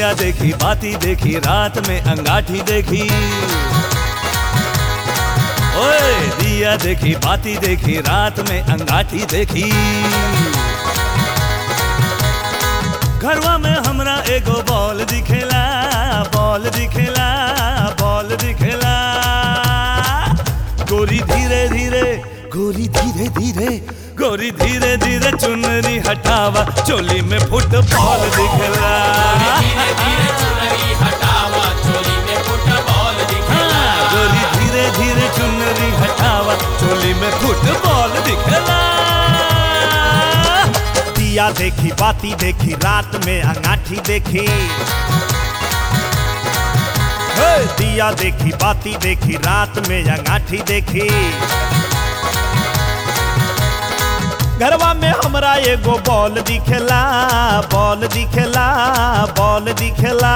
दिया देखी बाती देखी रात में अंगाठी देखी ओए दिया देखी बाती देखी रात में अंगाठी देखी घरवा में हमरा एगो बॉल दिखेला बॉल दिखेला बॉल दिखेला गोरी धीरे धीरे गोरी धीरे धीरे गोरी धीरे धीरे चुनरी हटावा चोली में फुटबॉल दिखेला धीरे धीरे चुनरी हटावा चोली में फुटबॉल दिखेला हाँ, गोरी धीरे धीरे चुनरी हटावा चोली में फुटबॉल दिखेला दिया देखी बाती देखी रात में अंगाठी देखी हे, दिया देखी बाती देखी रात में अंगाठी देखी घरवा में हमरा एगो बॉल दिखेला बॉल दिखेला बॉल दिखेला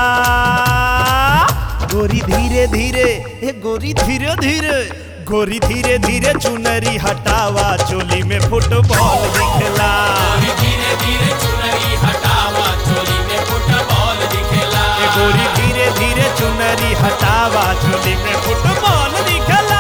गोरी धीरे धीरे ए गोरी धीरे धीरे गोरी धीरे धीरे चुनरी हटावा चोली में फुटबॉल दिखेला धीरे धीरे चुनरी हटावा चोली में फुटबॉल दिखेला ए गोरी धीरे धीरे चुनरी हटावा चोली में फुटबॉल दिखेला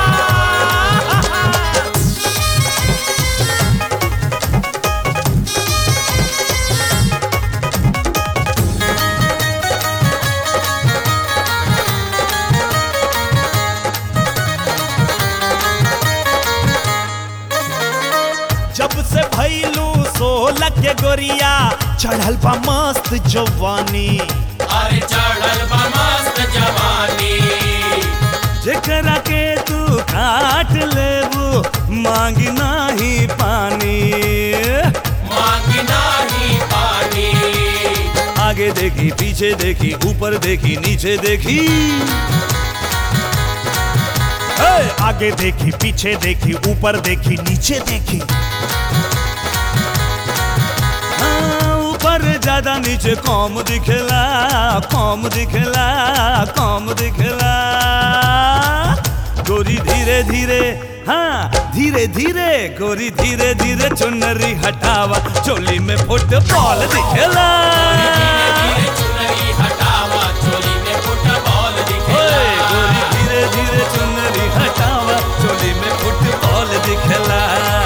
जब से भैलू सोलह के गोरिया चढ़ल बा मस्त जवानी अरे चढ़ल बा मस्त जवानी जेकरा के तू काट लेबू मांगी नाही पानी मांगी नाही पानी आगे देखी पीछे देखी ऊपर देखी नीचे देखी हे, आगे देखी पीछे देखी ऊपर देखी नीचे देखी हाँ, ऊपर ज्यादा नीचे कम दिखेला कम दिखेला कम दिखेला गोरी धीरे धीरे हाँ धीरे धीरे गोरी धीरे धीरे चुनरी हटावा चोली में फुटबॉल दिखेला धीरे धीरे चुनरी हटावा चोली में फुटबॉल दिखेला ओए, गोरी धीरे धीरे चुनरी हटावा चोली में फुटबॉल दिखेला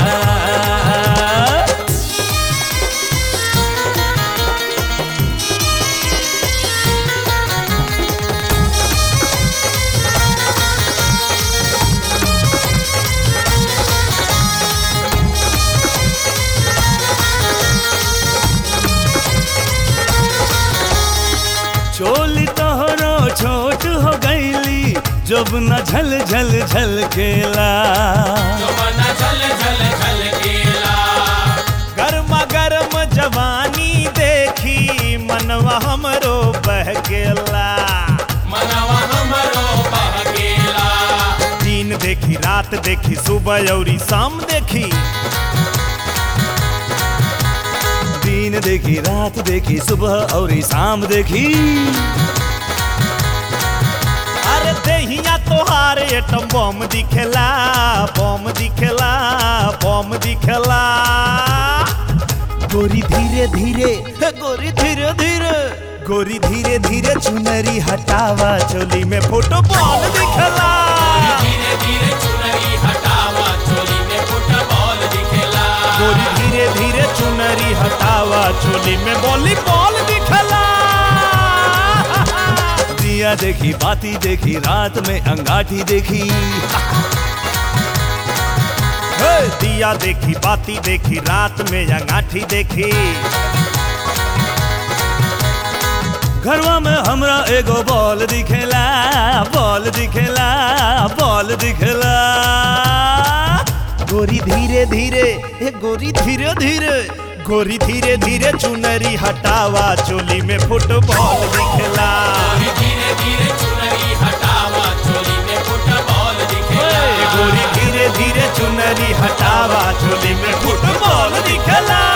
चोली तोहरो छोट हो गईली जब न झल झल झल खेला जमाना झल झल झल गेला गर्मा गर्म जवानी देखी मनवा हमरो बह गेला मनवा हमरो बह गेला दिन देखी रात देखी सुबह और शाम देखी दिन देखी रात देखी सुबह और शाम देखी अरे देहिया तोहार एटम बम दिखेला बम दिखेला बम दिखेला गोरी धीरे धीरे हे गोरी धीरे धीरे गोरी धीरे धीरे चुनरी हटावा चोली में फुटबॉल दिखेला धीरे धीरे चुनरी हटावा चोली में फुटबॉल दिखेला गोरी धीरे धीरे चुनरी हटावा चोली में वॉलीबॉल दिखेला दिया देखी बाती देखी रात में अंगाठी देखी हे, दिया देखी बाती देखी रात में अंगाठी देखी घरवा में हमरा एगो बॉल दिखेला बॉल दिखेला बॉल दिखेला गोरी धीरे धीरे हे गोरी धीरे धीरे गोरी धीरे धीरे चुनरी हटावा चोली में फुटबॉल दिखेला धीरे धीरे चुनरी हटावा चोली में फुटबॉल दिखेला हे, गोरी धीरे धीरे चुनरी हटावा चोली में फुटबॉल दिखेला